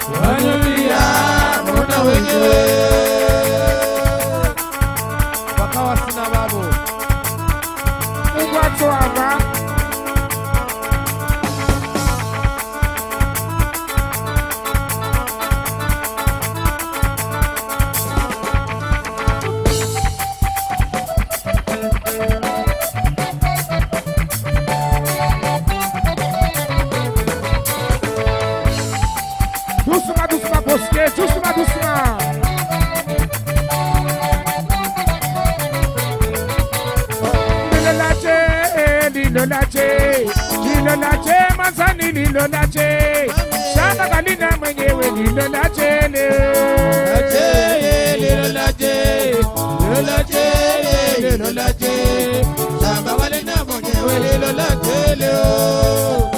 wanyumia mbona wenyewe wakawa sina babu Ugwatwama Dusma, dusma, boske, dusma, dusma. Lilolache, lilolache, lilolache, mazani lilolache. Shamba kalina mwenyewe lilolache le. Lache, lilo lache, lilo lache, lilo lache. Shamba wale na mwenyewe lilo lache leo.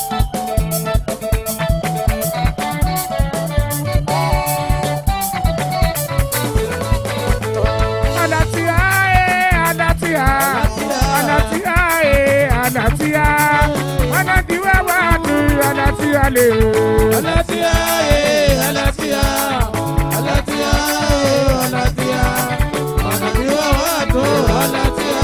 Anatia, eh, anatia, anatia, eh, anatia. Anadiwa watu, anatia le. Alatia, eh, alatia, alatia, eh, alatia. Wanapiwa watu, alatia.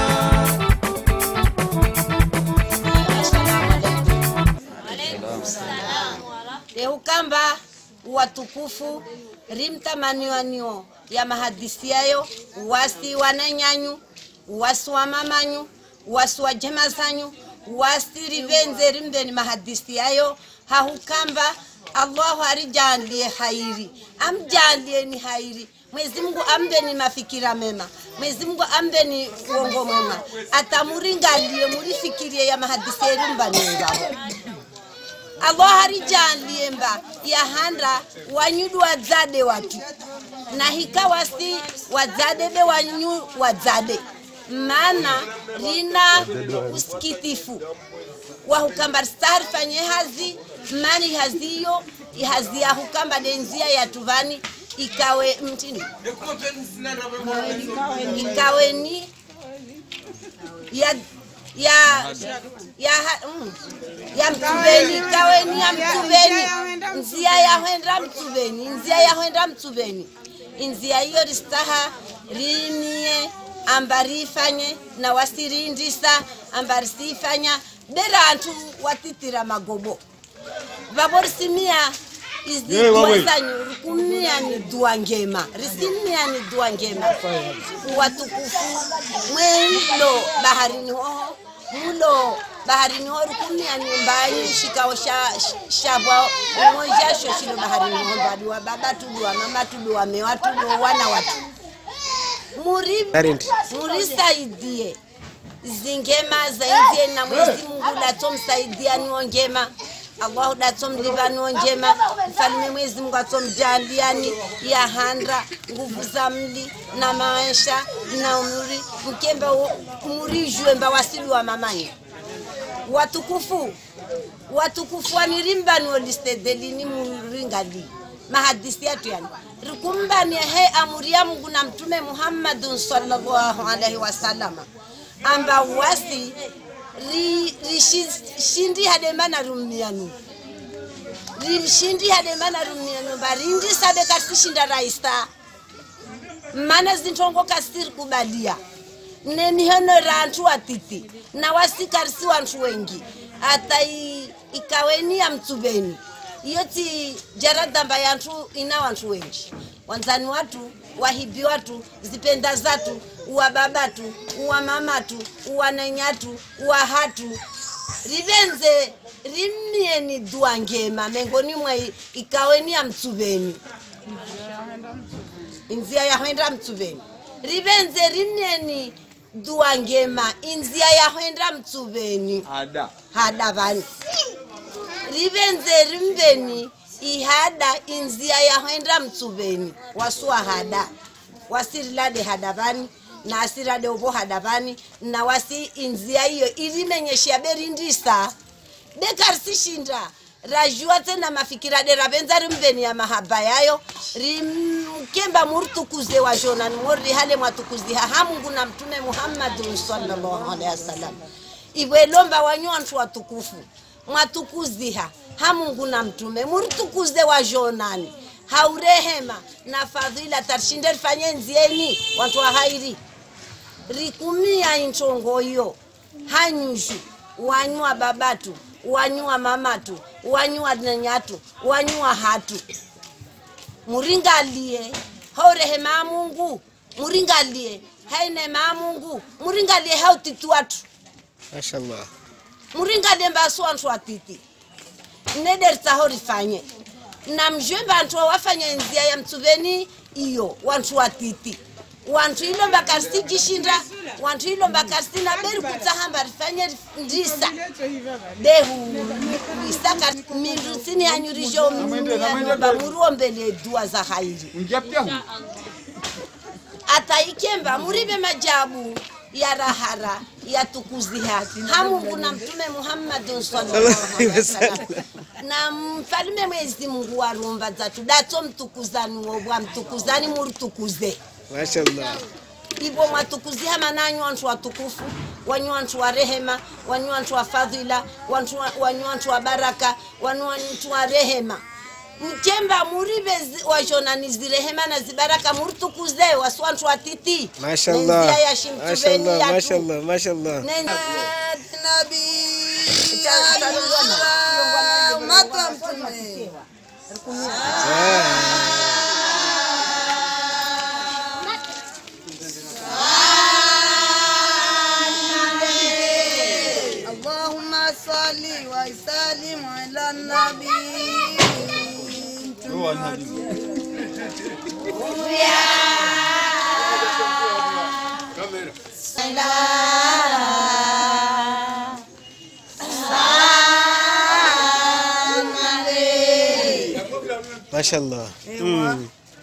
leukamba watukufu rimtamaniwanio ya mahadisi yayo wasi wananyanyu wasi wa mamanyu wasi wa jema zanyu wasi rivenze rimbeni mahadisi yayo hahukamba allahu arijalie hairi amjalieni hairi Mwenyezi Mungu ampeni mafikira mema, Mwenyezi Mungu ampeni uongo mwema, atamuringalie mulifikirie ya mahadisi yenu mbanengabo abo harijanlie mba yahanda wanyudu wadzade watu na hika wasi wadzade be wanyu wadzade maana rina usikitifu wahukamba stari fanye hazi mani haziyo hazi yahukamba denzia ya tuvani ikawe mtini ikaweni ya ya ya ha- mm, ya mtubeni kaweni ya mtubeni nzia yahwenda mtubeni nzia yahwenda mtubeni inzia hiyo ristaha rinie amba rifanye na wasirindisa amba risifanya berantu watitira magobo vavorisimia izi dua zanyu rikumia ni dua ngema risimia ni dua ngema watukufu mwelo baharini hoho mulo baharini ho rikumia nyumbanyi shikao sha shabwa umojasho shilo baharini ho mbadiwa baba tuduwa mama tuduwa mewa tuduwa wana watu muri murisaidie zingema zaidie na Mwenyezi Mungu datomsaidia niwo ngema Allahu datomliva niwo njema mfalme Mwenyezi Mungu atomjaliani ya handra nguvu za mli na maisha na umri mkembe murijwe mba wasili wa mamani watukufu watukufu wanirimbani olistedelini muringali mahadisi yetu yani rikumbani he amuri ya Mungu na mtume Muhammadun sallallahu alaihi wasallama amba wasi ri- rishindi hademana rumianu rishindi hademana rumianu barindi sabe kasishinda raista mana zintongo kasiri kubalia nemihono rantu watiti na wasikarisi wantu wengi hata i- ikaweni ya mtsubeni iyoti jaradamba yantu ina wantu wengi wanzani watu wahibi watu zipenda zatu uwa babatu uwa mamatu uwa nenyatu uwa hatu rivenze rimmieni dua ngema mengoni mwe ikaweni ya mtsubeni inzia yahwenda mtsuveni rivenze rineni dua ngema inzia yahwenda mtsuveni Ada. hada vani rivenze rimbeni ihada inzia yahwenda mtsuveni wasuwa hada wasirilade hada vani na asirade uvo hada vani na wasi inzia hiyo irimenyeshia berindisa bekarisishinda rajua tena mafikira de ravenza rimbeni ya mahaba yayo rimkemba murtukuze wa jonani mori hale mwatukuziha hamungu na mtume muhammadun sallallahu alaihi wasallam iwe lomba wanyu wantu watukufu mwatukuziha ha mungu na mtume muritukuze wazhonani haurehema na fadhila tarshinde rifanye nzieni watu wa hairi rikumia inchongoyo hanyushu wanywa babatu wanywa mamatu wanywa nenyatu wanywa hatu muringalie haurehema ya mungu muringalie hainema ya mungu muringalie hautiti watu mashallah muringalie mbasu wantu watiti nederitsaho rifanye na mjwe bantu wafanya nzia ya mtsuveni iyo wantu watiti wantu ilo mbakarisi jishinda wantu ilo mbakarisi na beri kutsahamba rifanye ndisa dehu isaka mindu sini yanyurisho mnyanyomba muruombele dua za hairi ataikemba murive majabu ya rahara ya tukuziha hamungu na mtume muhammadin sallallahu alaihi wasallam na mfalume mwezi mungu wa rumba zatu dato mtukuzani wobwa mtukuzani muritukuze mashallah ivo mwatukuziha mananyi wantu watukufu wanyi wantu wa rehema wanyi wantu wa fadhila wantu wa- wanyi wantu wa baraka wanyi wantu wa rehema mkemba murive zi- washonani zirehema na zibaraka muritukuze wasi wantu watiti mashallah Nenzia ya shimtuveni mashallah yatu. mashallah mashallah Neni- اللهم صل وسلم على النبي mashallah Ewa.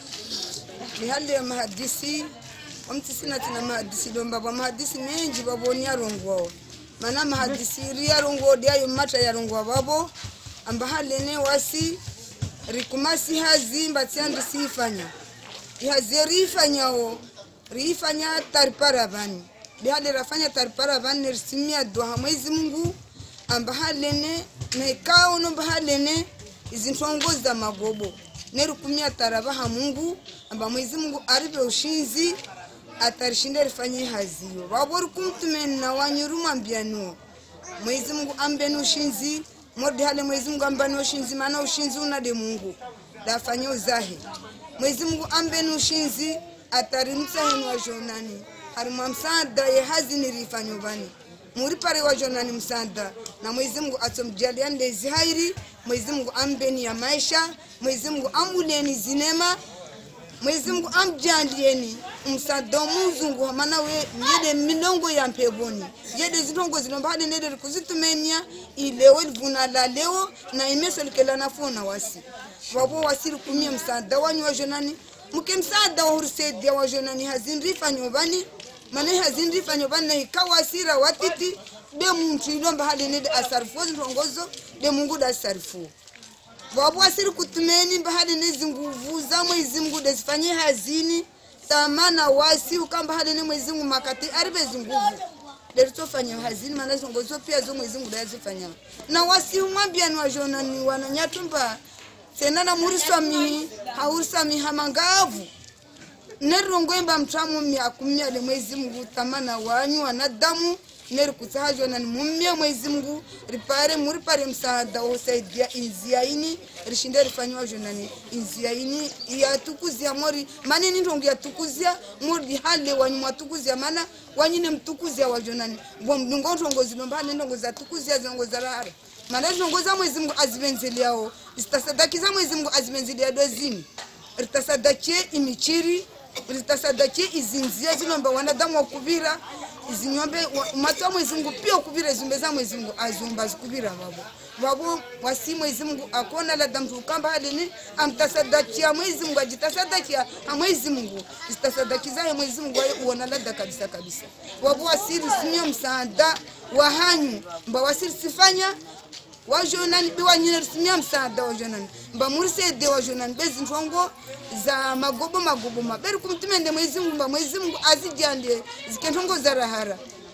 ni hali ya mahadisi omtisina tina mahadisi lomba bwa mahadisi menji baboni yarongwao mana mahadisi iri yarongwao diayo mata yarongwa babo amba halene wasi rikumasi hazi mbatsiandi siifanya ihazi riifanyawo riifanya taripara vani dihali rafanya taripara vani nerisimia dua ha mwezi mungu amba halene naikao nomba halene izintongo za magobo nerikumia tarava ha mungu amba mwezi mungu aripe ushinzi atarishinda rifanye haziyo vavo rikumtumeni na wanyurumwambianiwo mwezi mungu ambeni ushinzi modi hale mwezi mungu ambani ushinzi maana ushinzi unade mungu dafanye uzahe mwezi mungu ambeni ushinzi atarimsaheni wazhonani harimwa msaada ye hazini rifanyo vani muri pare wazhonani msaada na mwezi mungu atomjalia ndezi hairi mwezi mungu ambeni ya maisha mwezi mungu ambuleni zinema mwezi mungu amjandieni msada muzungu mana we yede milongo ya mpeboni yede zitongo zinomba hade nede kuzitumenia ilewo livuna la leo na imeso likela nafuna wasi wabo wasiri kumia msada wanyu wajonani muke msada wahurisaidia wajonani hazinrifa nyobani mana hazinrifa nyobani na ikawasira watiti de muntu ilomba hade nede asarifu zintongozo de mungu da sarifu wapo asiri kutumeni mbahali nezi nguvu za mwezi mungu desifanye hazini tamana wasi ukamba hali ni mwezi mungu makati aribe zinguvu deritofanya hazini mana zongozo pia zo mwezi mungu dazifanya na wasi umwambia ni wajona ni wananyatumba senana muriswamihi hauriswamihi hamangavu nerirongwemba mtamu mya kumya le mwezi mungu tamana wanyu wanadamu neri kutsahajona ni mumye mwezi mungu ripare muripare msaada wosaidia inzia ini rishinde rifanyiwa jonani inzia ini yatukuzia mori manini ndongo yatukuzia mori hale wanyu mwatukuzia mana wanyine mtukuzia wajonani bwa mdungo ndongo zinomba hale ndongo zatukuzia zinongo zarara mana ndongo za mwezi mungu azivenzeliao zitasadaki mwezi mungu azivenzelia dozini ritasadakie imichiri ritasadakie izinzia zinomba wanadamu wakuvira izinyombe wa- matu wa mwezi mungu pia ukuvira izumbe za mwezi mungu azumba zikuvira vavo vavo wasi mwezi mungu akona lada mtu ukamba halini amtasadakia mwezi mungu ajitasadakia ha mwezi mungu zitasadakizaye mwezi mungu aye uona lada kabisa kabisa vavo wasiri simio msaada wa hanyu mba wasiri sifanya wajonani biwanyine risimia msaada wajonani mba murisede wajonani bezintongo za magobo magobo maberi kumtumende mwezi mungu mba mwezi mungu azijande zikentongo za rahara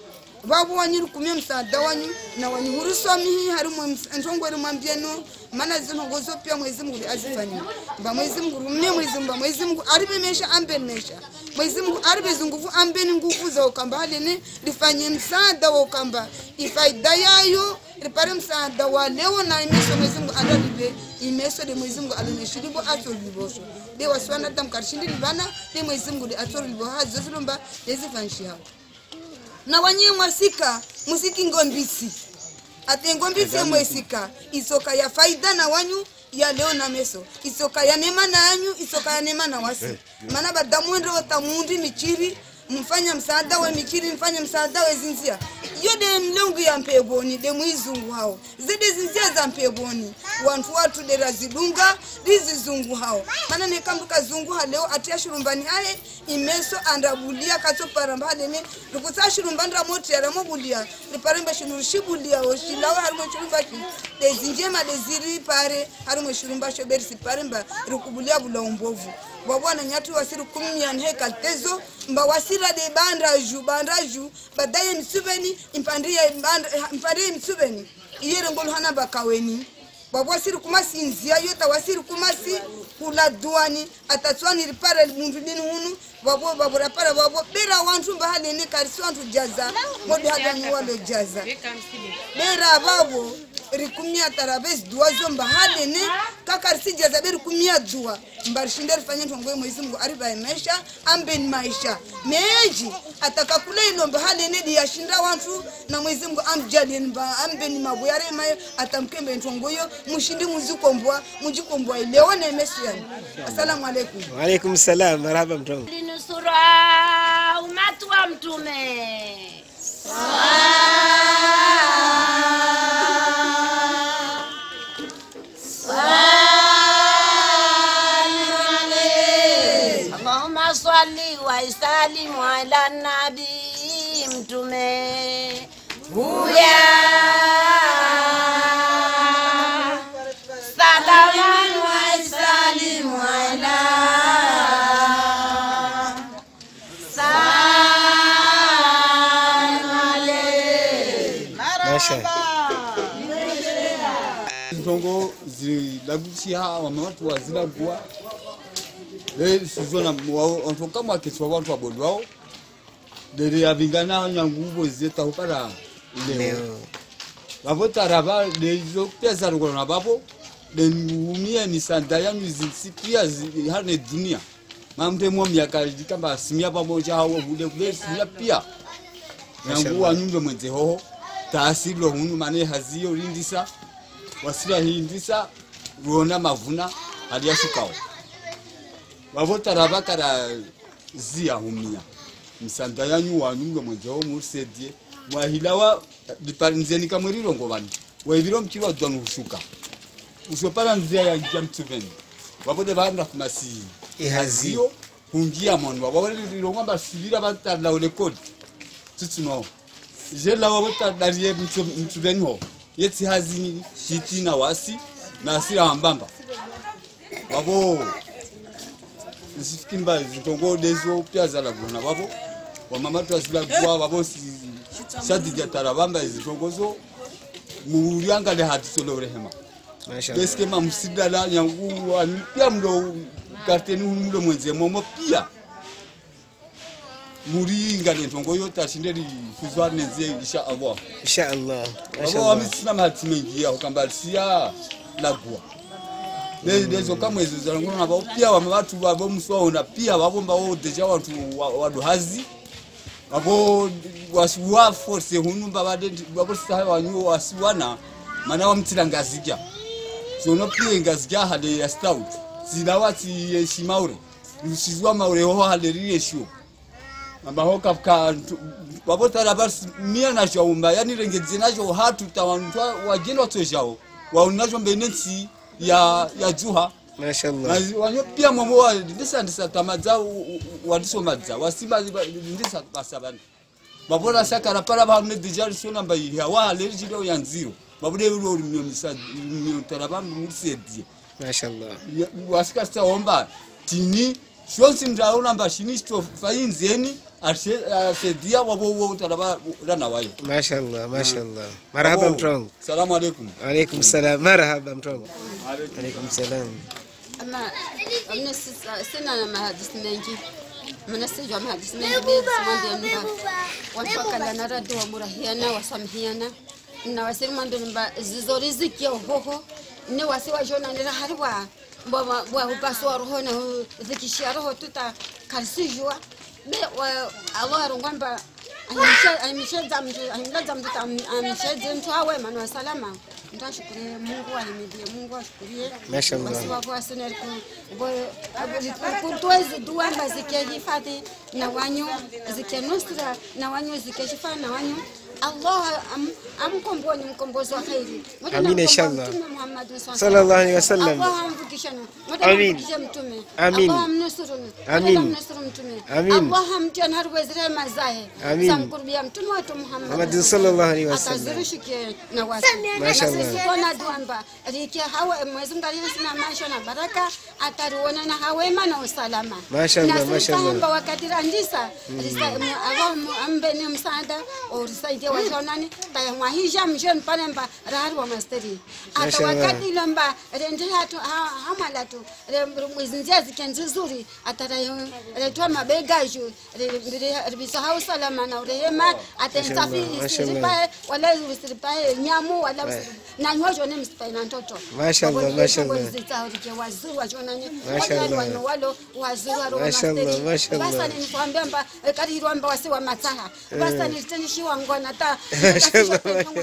vavo wanyiri kumia msaada wanyu na wanyu hurusomihi harimwe ntongweri mwambieno mana zinhongo zopia mwezi mungu azifanyia mba mwezi mungu rumie mwezi mungu mba mwezi mungu aribe mesha ambeni mesha mwezi mungu aribe zinguvu ambeni nguvu za ukamba halene lifanye msaada wa ukamba ifaida yayo ripare msaada wa leo na imeso mwezi mungu andalibe imeso de mwezi mungu aloneshilibo atolibosho de wasiwana tamkarishindi libana de mwezi mungu de atolilibo hazo zilomba dezifanshi hao na wanyie mwasika musiki ngombisi ate ngombisi yemwesika isoka ya faida na wanyu ya leo na meso isoka ya nema na yanyu isoka ya nema na wasi mana badamwende wotamundi michiri mfanya msaada we mikiri mfanye msaada we zinzia iyo de mlengu ya mpeboni de mwizungu hao zide zinzia za mpeboni wantu watu de razidunga rizizungu hao mana nekambuka zungu ha leo atia shurumbani haye imeso andabulia kato paramba halene rikusa shurumba ndra moti ya ramo bulia riparembe shunuru shibulia o shilawa harimwe shurumba shi de zinjema de ziri pare harimwe shurumba shoberi siparemba rikubulia bula umbovu wabwana nyatu wasiri kumyan hekal tezo mba wasira de bandraju bandraju badaye msubeni impandiye bandra- impandiye msubeni iyere ngolu hana bakaweni wabwasiri kumasi nzia yota wasiri kumasi kula duani atatswani ripara mundu dini hunu wabo babura para wabo bera wantu bahalene karisi wantu jaza modi hadani walo jaza bera babo rikumia tarabes dua zo mbahalene kakarisi jaza be rikumia dua mbarishinde rifanye ntongoye mwezi mungu aribaye maisha ambeni maisha meji atakakula ilo mbahalene diyashinda wantu na mwezi mungu amjaleni mba ambeni mabuya remayo atamkembe ntongoyo mushindi muzikombwa mujikombwa ilewo nemesu yani assalamu alaikum Waalaikum salam, marhaba mtongo. linusura umati wa mtume Allahumma salli wa isalimu ala nabi mtume huya salamu wa isalimu ala Masha. ntongo zilagusia wame watu wazilagua le sizona wao onto kama keswa watu wabodu wao dere avingana nyanguvo zeta upara leo Leo. vavo tarava lezo pia zarugona vavo denumia ni sanda yanyu zisi pia zi- hane dunia mamte mo miaka kamba simia pamoja hawo bude kule simia pia nangu wanyumbe mwenze hoho taasilo hunu mane haziyo rindisa wasira hindisa ruona mavuna aliyashukawo vavotara vakara ziya humia msanda yanyu wanyumbe mwenze hoho murisedie mwahilawa nzeni kamwe rirongo vanu waiviro mchiri wadzwanu hushuka usopara nzia yanja mtsuveni vavote vaanda kumasi Ihaziyo. hungia mwanwa vavorirongwa mbasivira vatalaule kodi tsitsunawo jelawa votadarie mtsuveni ho yetsi hazi shiti na wasi na asira hambamba vavo zisifikimba zitongo dezo pia zalaguna vavo wamamatu azilagua vavo shadijatara vamba zitongozo muliangale hatisolorehema Masha. deske mamsidala nyangu anu pia mlo karteni mlo mwenze momo pia muri ngale ntongo yo tashinderi kuzwa nenze insha Allah Insha Allah. Masha abo Allah. amisina mahati mengi ya kamba sia lagua ne dezo kama hizo za ngono na bao pia wame watu wabo mswa na pia wabo mbao deja watu wa- wadu hazi wabo wasiwa force hunu mbabade wabo saha wanyu wasiwana mana wamtira ngazija sono pia ngazija hade ya stout zilawati yeshimaure usizwa maure ho hade riesho ambaho kafka wabotara basi mia nacho umba yani rengedze nacho hatu tawantwa wageno tojao waunacho mbenensi ya ya juha Masha Allah. na wanyo pia momo wa ndisa ndisa tamadza wadiso madza wasiba ndisa basabana babona sakara para ba ne dijari sona mbai ya wa le jiro ya nziro babude ro ro misa mio taraba musedie Masha Allah. wasika sta omba tini shonsi mdaona mba shini sto fainzeni asaidia wabo wote anaba rana wayo mashallah mashallah marhaba mtu wangu salamu alaikum alaikum salam marhaba mtu wangu alaikum salam ama amne sina na mahadisi mengi mana sijua mahadisi mengi bezi mwambia nba wanfakala na radi wa murahiana wasamihiana na wasiri mwambia nba zizo riziki ya uhoho ne wasi wa jona nira hari wa bwa bwa hupaso wa roho na zikishia roho tuta karsijua be wa Allah rungwamba amesheza mtu amelaza mtu amesheza mtu awe manu wa salama mtu ashukurie Mungu ahimidie Mungu ashukurie Mashallah. basi wako asina kutuwezi dua amba zikehifadhi na wanyu zikenusra na wanyu zikehifadhi na wanyu Allah am- amkomboni mkombozi wa khairi Moja Amina, na inshallah. Mtume Muhammad sallallahu Sallallahu alaihi wasallam. Allah amvukishane Moja Amin. amvukishe mtume Amin. Allah amnusuru Amin. Allah amnusuru mtume Amin. Allah amtie na rwezire mazahe Amin. samkurubia mtume wetu Muhammad Muhammad sallallahu alaihi wasallam. akazirishike na watu Mashallah. na sisi kona duamba rike hawa mwezi Mungu alisema maisha na baraka atariona na hawema na usalama Mashallah, na sisi mashallah. kwamba wakati randisa risa Allah ambe ni msaada orisaidie wajonani tayamwahisha mshoni pale mba rahari wa masteri hata Mashallah. wakati ile mba rende hatu ha- hamala tu mwezi njia zikenzi zuri ataretwa mabega juu bisahau salama na urehema atensafi Mashallah, isiripae wala usiripae nyamu wala usiri- na nyojo ne msipae na ntoto Mashallah, Waboni mashallah. yetu zitaurike waziri wajonani Mashallah. wajali wano walo waziri waro Mashallah, masteri mashallah. basa nilikwambia mba karirwa mba wasi wa mataha basa nilitenishiwa ngona ta Mashallah,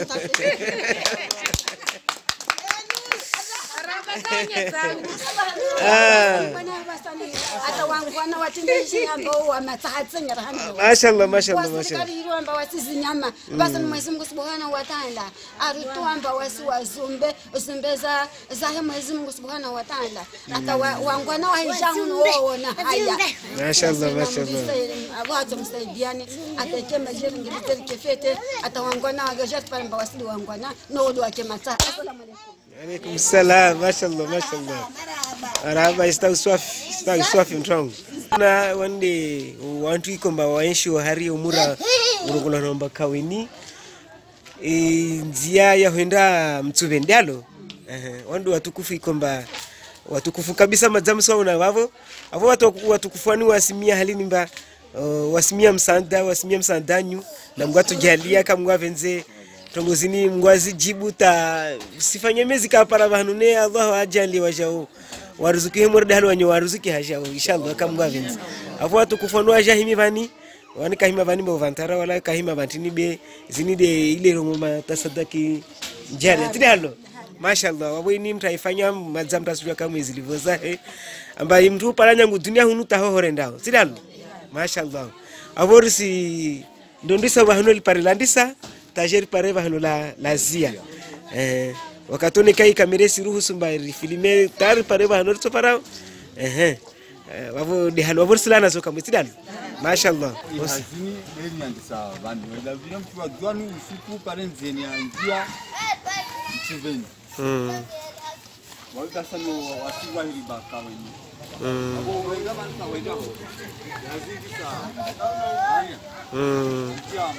hata wangwana watindishi ambao wamatahatsengera hando mashallah mashallah mashallah wasikarirwamba wasizinyama basi ni mwezi mungu subhanahu wataala arituamba wasi wazumbe zumbe za zahe mwezi mungu subhanahu wataala ata wa- wangwana wahishanguno wowona haya Mashallah, mashallah. awazo msaidiane ateke majeringiliterikefete ata wangwana wagajatparamba wasili wangwana nowoli wake mataa assalamu alaikum alaikum salam mashallah mashallah marhaba istawi swafi istawi swafi mtu wangu na wande wantu ikomba waenshi hari umura urungula nomba kaweni e, nzia ya huenda mtsuve ndialo Ehe, wandu watukufu ikomba watukufu kabisa madzamusi wauna wavo avo watu waku- watukufu wani wasimia halini mba uh, wasimia msanda wasimia msandanyu na mngu atujalia kamngu avenze tongozini mngu azijibu ta sifanye mezi kapara vahanu ne allah ajali wajao waruzuki hemorde hali wanyo waruzuki hajao inshallah kamngu avenze avo watukufu wani wajahimi vani wani kahima vani bo vantara wala kahima vantini be zini de ile rongo matasadaki njari tini halo mashallah wabweni mtu aifanya madza mtu asijua kama zilivyo zahe ambaye mtu paranya ngu dunia hunu taho hore ndao tini halo mashallah avorisi ndondisa vahano lipare landisa tajeri pare vahano la lazia eh wakatone kai kamere siruhusu mbari filime tar pare vahano ritso parao eh Eh, wavo de halo avorisi lana zo kamwe tini halo mashallah ihazini eliandisa vanhu lavile mtu wadzwanu usiku pare nzeni ya njia mchiveni mm. waikasano wasiwahiri bakaweni Mm. abo wenga vanhu kawenaho yazingisa Mm. jamo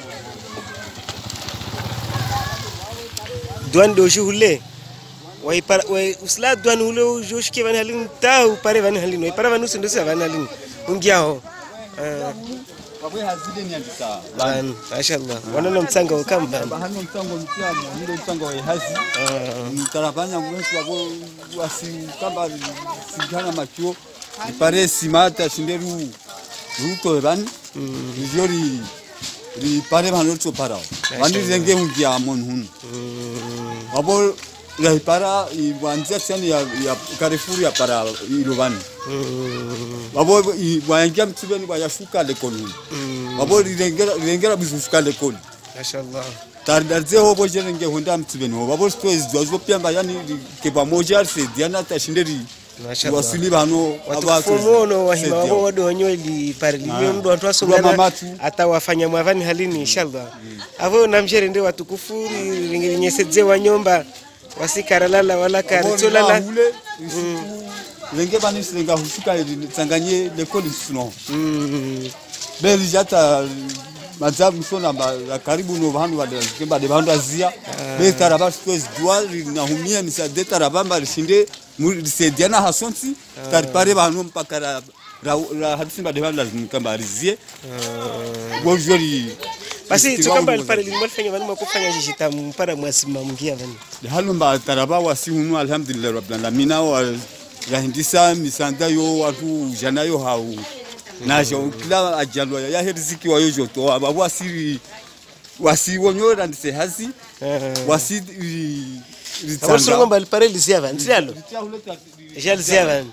duan do shi hulle wai par wai usla duan hulle jo shike van halin ta u pare van halin wai pare van usindo sa van halin ungia ho wabwe hazile niandisa van mashallah wana no mtsanga ukamba bahano mtango mtiamo nile mtango wa hazi mtarafanya mwensi wabo wasikamba sigana macho ipare simata shinderu ruto van riori ripare vanhu ritso parao vani renge ungia mon hun wabo raipara iwanzia tsani ya ya karefuru ya para ilo vani wabo waingia mtsibeni wayashuka lekoli wabo rirengera rirengera bizushuka lekoli mashallah taridaridze hovo cherenge honda mtsiveni ho vavo sitoezwa zvopyamba yani ke pamoja risediana tashinderi mashallah wasili vano watukufomono wahima wabo wado wanyo li pare limio ndo watu Rwa wasongana mamatu. ata wafanya mwavani halini inshallah avo namshere ndi watukufu ringenyesedzwe wanyomba wasikaralala wala karitsolala hule renge vani sirenga hushuka iri tsanganye lekoli suno Mm. beli hata madzamu sona ba karibu no vanhu vadazike bade vanhu azia be taraba sikwezi dua rinahumia misade taraba mba rishinde risaidiana hasonsi taripare vanhu mpaka ra ra- ra hadisi bade vanhu lazimika mba rizie gozori basi tukamba pale limwalifanya vanu makufanya jishita mpara mwasimamgia vanu halo mba taraba wasi hunu alhamdulillah rabbil alamin wa yahindisa misanda yo watu jana yo hau najo kila ajalwa ya heriziki wa yojo to aba wasiri wasi wonyora ndise hazi wasi ri- awarisiro ritsanga ngomba lipare lisia vanu tilialo isha lisia vanu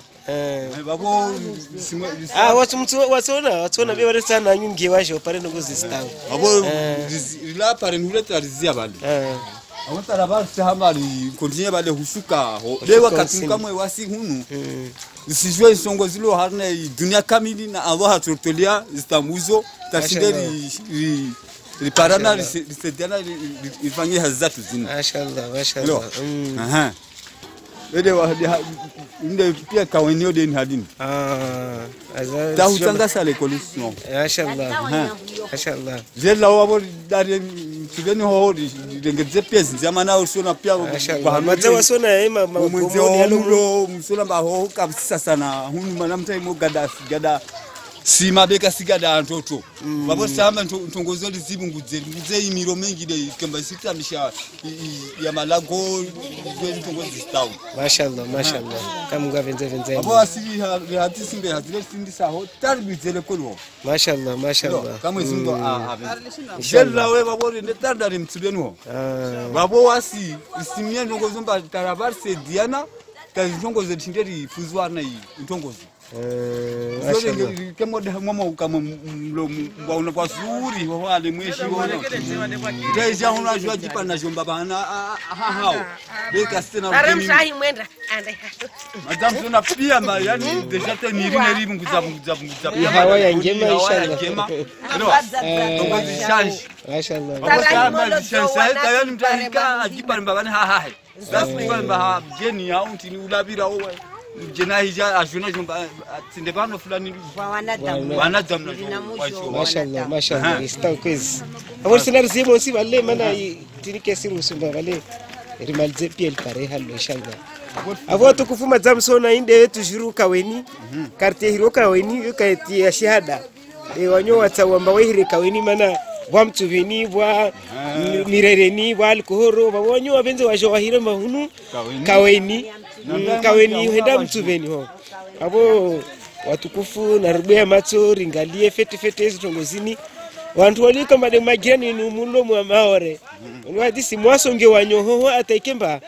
babo simwe ah watu mtu watuona watuona be wale sana nyungi washo pare nokuzisitawo babo rila pare nuleta rizia bale awotara basihambari kontinye bale husuka ho de wakati usini. kamwe wasi hunu zisijwe isongo zilo harne dunia kamili na Allah hatutolia zitambuzo tashinde ri- ri- riparana rise- risaidiana ri- ri- rifanye hazi zatu zina mashallah Lo. mashallah Mm. Aha. Ede wa de inde pia kawenio de hadini ah aza tahutanga sale kolusno mashallah mashallah zela wabo dari tubeni ho rengeze pia zinzama na usona pia mashallah madza wasona ema mwenze magomo yalo omulo musula mbaho kabisa sana hunu mana mtaimo gada gada sima beka sigada antoto babo samba nto- ntongozo lizibu ngudze ngudze imiro mengi de kamba sitamisha i- i- ya malago zwe ntongozo zistawu mashallah mashallah kama ngavenze venze abo asiri hati simbe hazile sindisa ho tarbizele kolwo mashallah mashallah kamwe zindo a jella we babo rinde tardari mtsibeno ah babo wasi isimie ntongozo mba tarabarse diana kazi ntongozo tinderi fuzwana iyi ntongozo eh, mashallah kemode mwama kama mbauna kwa zuri wale mweshi wono teja huna jua jipa na jomba bana ha hao beka sina Pare mtemi msahi mwenda. Ande. madam tuna pia ma yani deja te ni rini ribu nguza nguza nguza Ya hawa ya ngema, inshallah. ngema no tongozi shanji mashallah Babo sama zishansa eta yani mtahika ajipa mbabane ha ha that's why mba geni ya unti ni ulabira owe jena hija ajuna jomba tinde bano fulani wanadamu na jomba mashallah mashallah ista kwezi awol sinar zimo si balle mana tinike siru sumba balle rimalze piel pare hallo inshallah avo tukufuma zamsona inde yetu jiru kaweni quartier hiro kaweni yukaiti ya shahada e wanyo watsawamba wehire kaweni mana bwa mtsuveni bwa mirereni bwa alkohoro bawonyo wavenze washo wahire mahunu kaweni Mm, kaweni henda mtsuveni ho avo watukufu narubuya matso ringalie fete fete hizi tongozini wantu walika made majirani ni mulo mwa maore wadi mwasonge wanyohoho ataikemba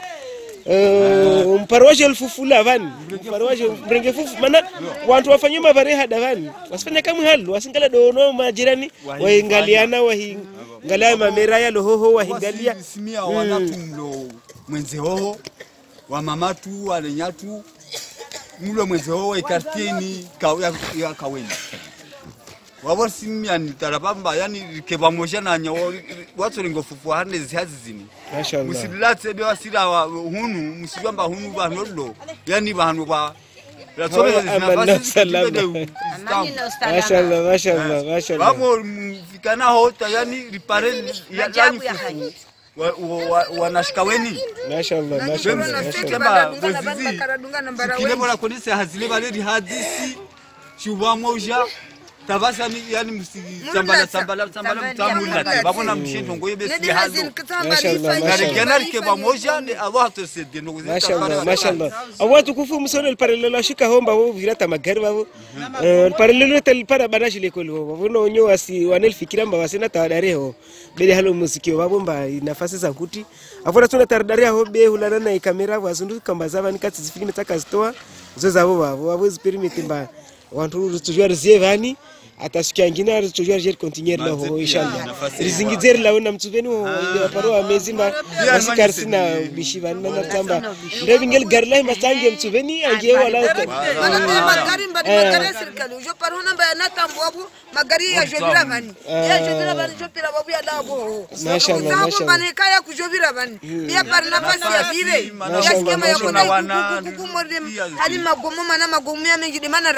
Uh, mparo waje lfufula vani mparo waje mrenge fufu mana wantu wafanye mavare hada vani wasifanya kamwe halu wasingala dono majirani waingaliana wahingalia mamera ya lohoho wahingalia simia wanatu mlo mwenze hoho wa mamatu wale nyatu mlo mwenze hoho ikartieni ya, ya kaweni wabo simia ni tarabamba yani keba moja na nyawo watu lingo fufu hande zihazi zini mashallah musilatse be wasira wa hunu musibamba hunu banolo yani bantu ba Amani na usalama. Amani na usalama. mashallah mashallah mashallah Vamo mfikana hota yani ripare ya Majabu yani ya fufu haji. wa- wa- wa- wanashikaweni mashallah mashallah mashallah Kemba, Kemba bozizi. karadunga nambara kile bona konese hazile baleri hadisi shuba moja tabasani yani msitambala tambala tambala mtamulati babona mshendo ngoye besi halo Karigana ke pamoja ni Allah atusaidie ndugu zetu. mashallah mashallah awa tukufu msono lparelelo ashika homba wo virata magari wavo lparelelo telpara banashi lekoli wo wavo nonyo wasi wanelfikira mba wasina tawadareho bede halo muziki wavo mba nafasi za kuti avona tuna taradare ho be hulana na ikamera wazundu kamba zava nikatsi zifikine takazitoa zo zavo vavo wavo ziperimete mba wantu ritujwa rizie vani atasikia ngine ritujwa rijer continuer laho inshallah rizingidzeri lawo na mtsuveni wo waparo amezimba wasikarisina bishi vanina natamba ndevingel gari lahi masange mtsuveni ange wala magari mbali magari ya serikali ujo paruna mbaya natambuabu magari ya jovira vani ya jovira vani jopira babu ya labo Mashallah, Zabo mashallah. bane kaya kujovira vani ya par nafasi ya vire ya Mashallah, skema ya mashallah. kona kuku kuku morde hali magomo mana magomo ya mengi de mana rahima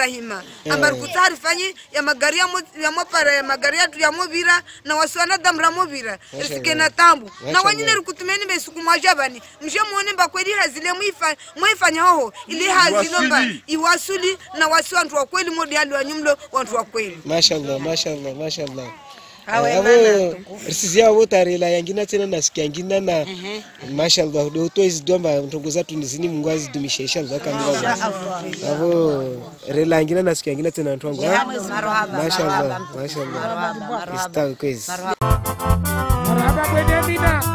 ambari kutari fanyi ya magari ya mo- ya mopara ya magari yatu ya movira na wasiwana damu ra movira risike na tambu na Mashallah. wanyine rikutumeni besuku mwajabani mshe muone mbakweli hazile mwifa- mwifanya hoho ili hazinomba iwasuli na wasi wantu wa kweli modi hali wanyumlo wantu wa kweli mashallah mashallah mashallah Hawe avo mana risizia avo tarela yangina tena nasikia ngina na mashallah do to izidomba ntongo zatu nizini mungu azidumishe inshallah kamila avo rela yangina nasikia ngina tena ntwangu ha? Marhaba, mashallah marhaba. mashallah Marhaba, marhaba. istawi kwezi Marhaba kwenye mina.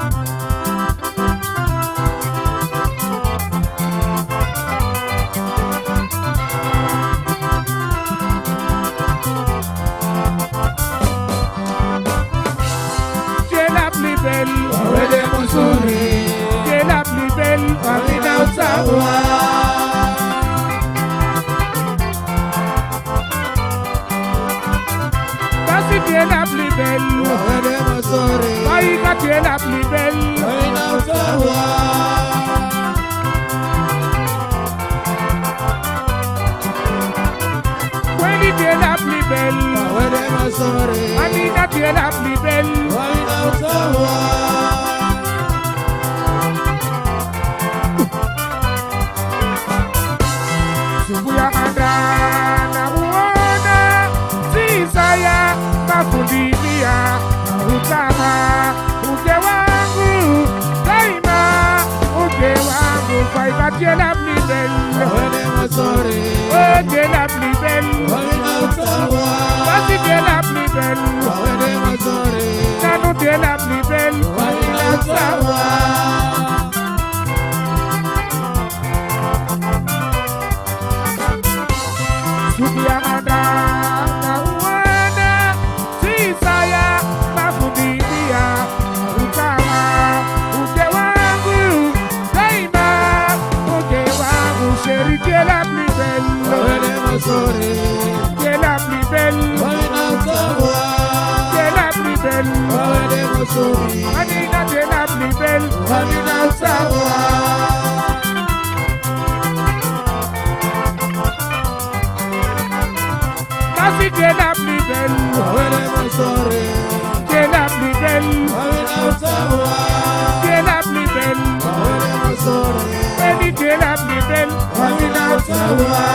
J'ai la plus belle, Wawede mzuri, j'ai la plus belle, wamina utawa. Basi tu es la plus belle, Wawede mzuri, Maïka tu es la plus belle. wamina utawa. Kweli tu es la plus belle, Wawede mzuri, Amina tu es la plus belle. wamina utawa. Subu ya kanda na uona Sisaya mafundilia Utama uke wangu Daima uke wangu Faika tie la plus belle Wawede mzuri, Oh tie la plus belle wamina utawa. Basi tie la plus belle Wawede mzuri, Nanu tie la plus belle wamina utawa. Subu ya kanda na uona Sisaya mafundilia Utama uke wangu Daima uke wangu Chérie tie la plus belle Wawede mzuri, Qui est la plus belle, wamina utawa. qui est la plus belle. Wawede mzuri, Anina, tu es la plus belle. wamina utawa. Kasi, tu es la plus belle, Wawede mzuri, tu es la plus belle, wamina utawa. tu es la plus belle. Wawede mzuri, Baby, tu es la plus belle. wamina utawa.